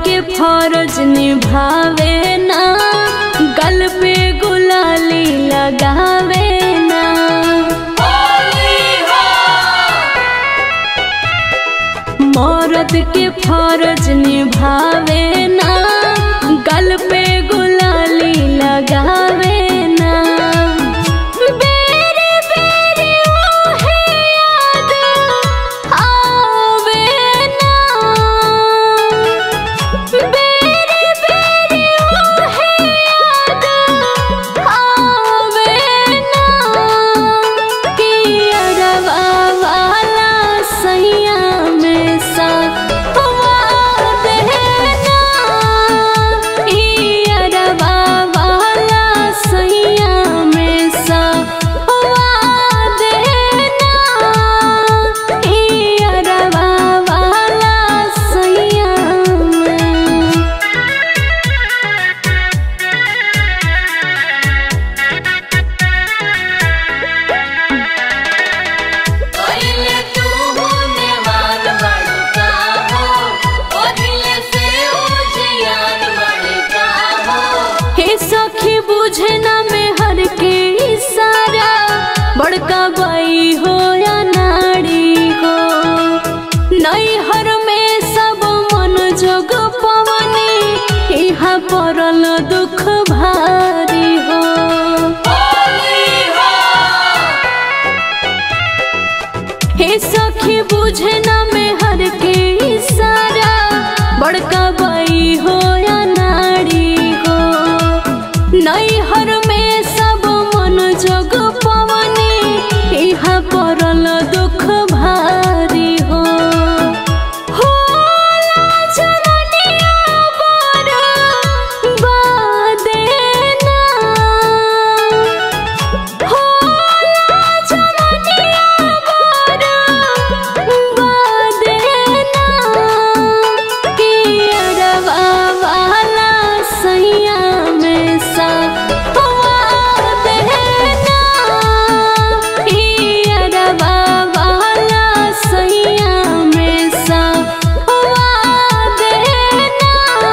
के फर्ज निभावे ना गल पे गुलाली लगावे ना मर्द के फर्ज निभावे ना गल पे गुलाली लगावे ना बेरे बेरे ओहे याद आवे ना बेरे बेरे ओहे याद आवे ना कि अरवा वाला सैया में सा देना ई अरवा वाला सैया में सा देना ई अरवा वाला सैया में ओइले तू होने वाल बड़का हो ओइले से उजियार बड़का हो हे सखी बुझे ना में हर के इशारा बड़का बाई हो या नाड़ी हो नई हर में सब मन जोग पवनी यहाँ पड़ल दुख भारी हो हे सखी बुझे ना में हर के इशारा बड़का बाई हो या नाड़ी हो नई हर में सब मन जोग पवनी यहाँ पड़ल दुख भारी हो होला जननिया बर बादेना होला जननिया बर बादेना कि अरवा वाला सैया में सा देना ई अरवा वाला सैया में सा देना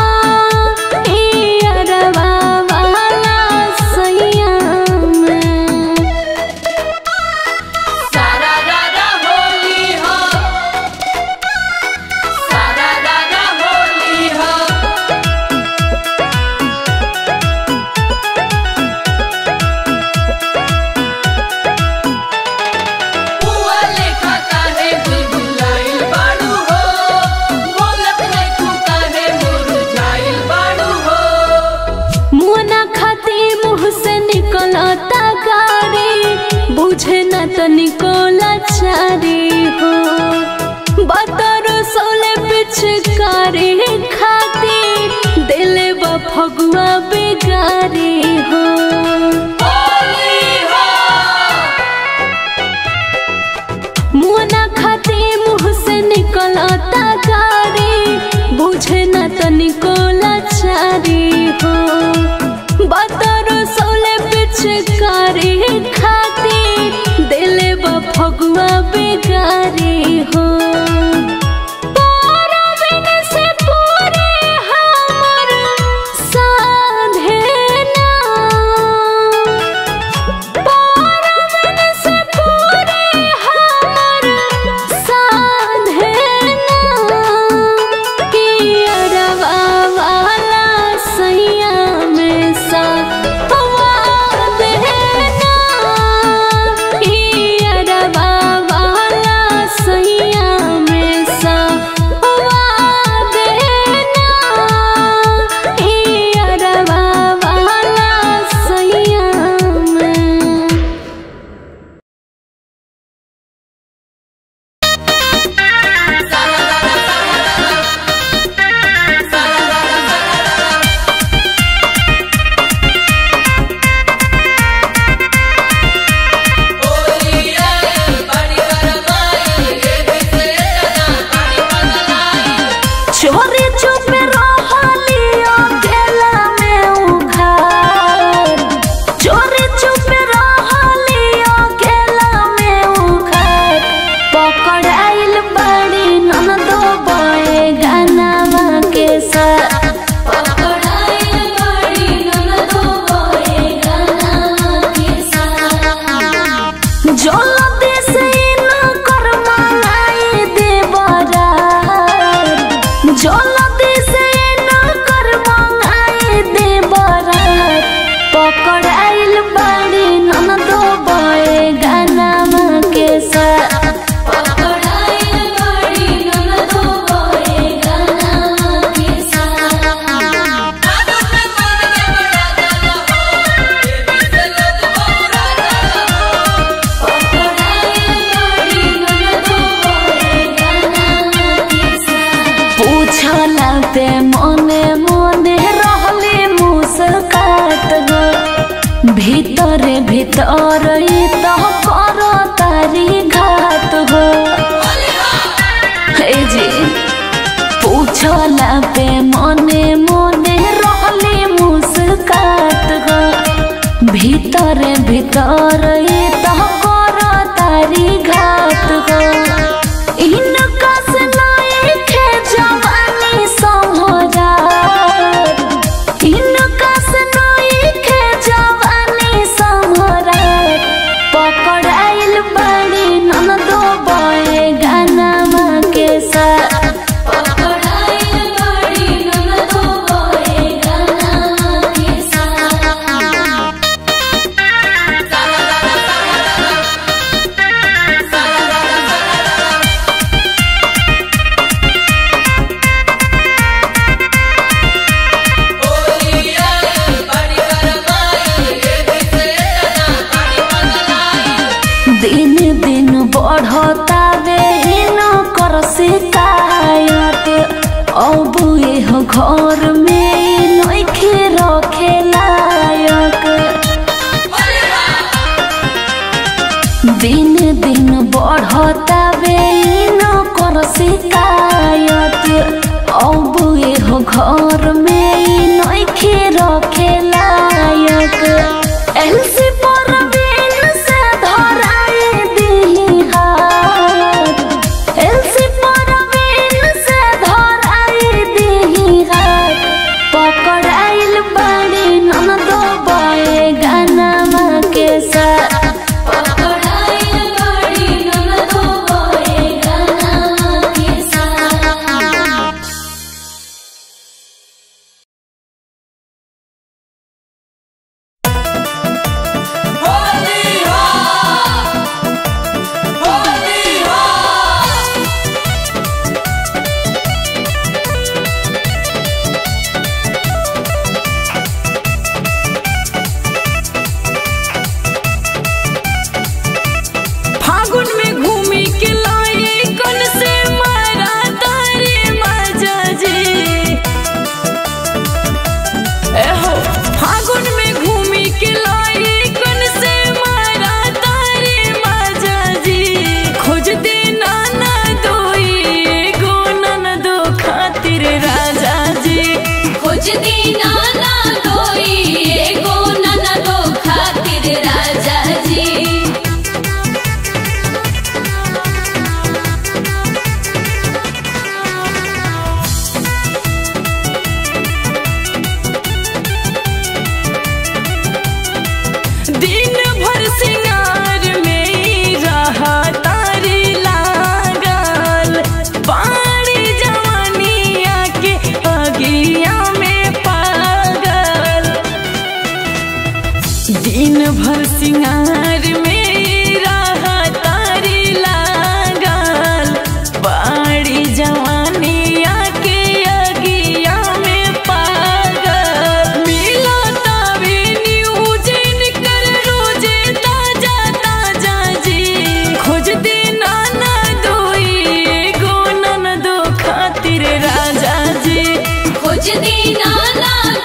ई अरवा वाला सैया में सारा रारा होली हो सारा रारा होली हो बुआ लेखा काहे बुलबुलाइल बाड़ू हो बोलत नहीं तू काहे मुरझाइल बाड़ू हो मुना खाती मुँह से निकलता गाड़ी बुझे न तो निकोला चारी हो बतर सोले पिचकारी खाती दिले ब फगुआ बेगारी हो मुना खाती मुँह से निकलता गाड़ी बुझे न तो निकोला चारी हो बतर सोले पिचकारी खाती दिले ब फगुआ बेगारी हो परबिन से पूरे हमर साधेना परबिन से पूरे हमर साधेना कि अरवा वाला सैया में सा देना ई अरवा वाला सैया में सा देना ई अरवा वाला सैया में चोरी चुप रहली अकेला में उखाड़ चोरी चुप रहली अकेला में उखाड़ पकड़ाइल बड़ी ननदो बड़े गानावा के साथ पे मने मने रहले मुस्कात हो भीतर भीतर ई तो कर तारी घात हो ए जी पूछला पे मने मने रहले मुस्कात हो भीतर भीतर ई तो कर तारी घात हो इनका से नइखे जवानी समझा इनका से नइखे जवानी समझा पकड़ाइल बड़ी ननदो बए गानामा के साथ पकड़ाइल बड़ी ननदो बए गानामा के साथ दिन दिन बढ़ता बेहिन कर शिकायत अब एह घर में नइखे रखे लायक दिन दिन बढ़ता बेहिन कर शिकायत अब एह घर में नइखे रखे लायक एलसी पर बिन से धराए दिही हाथ एलसी पर बिन से धराए दिही हाथ पकड़ाइल बड़ी ननदो बए गानामा के साथ पकड़ाइल बड़ी ननदो बए गानामा के साथ फागुन में घूमी के लाए कन से मारा तारे मजा जी एहो फागुन में घूमी के लाए कन से मारा तारे मजा जी खोज दे नाना दोई गो नन दो खातिर राजा जी खोज दीना ना दोई एगो ननदो खातिर राजा जी दिन भर सिंगार में ही रहा तारी लागल पानी जवानिया के अगिया में पागल दिन भर सिंगार में ही रहा तारी लागल पाड़ी जवानिया के अगिया में पागल मिला तभी न्यूज कर रोजे ताजा ताजा जी खोज दे नाना दोई गो नन दो खातिर राजा जी खोज दीना ना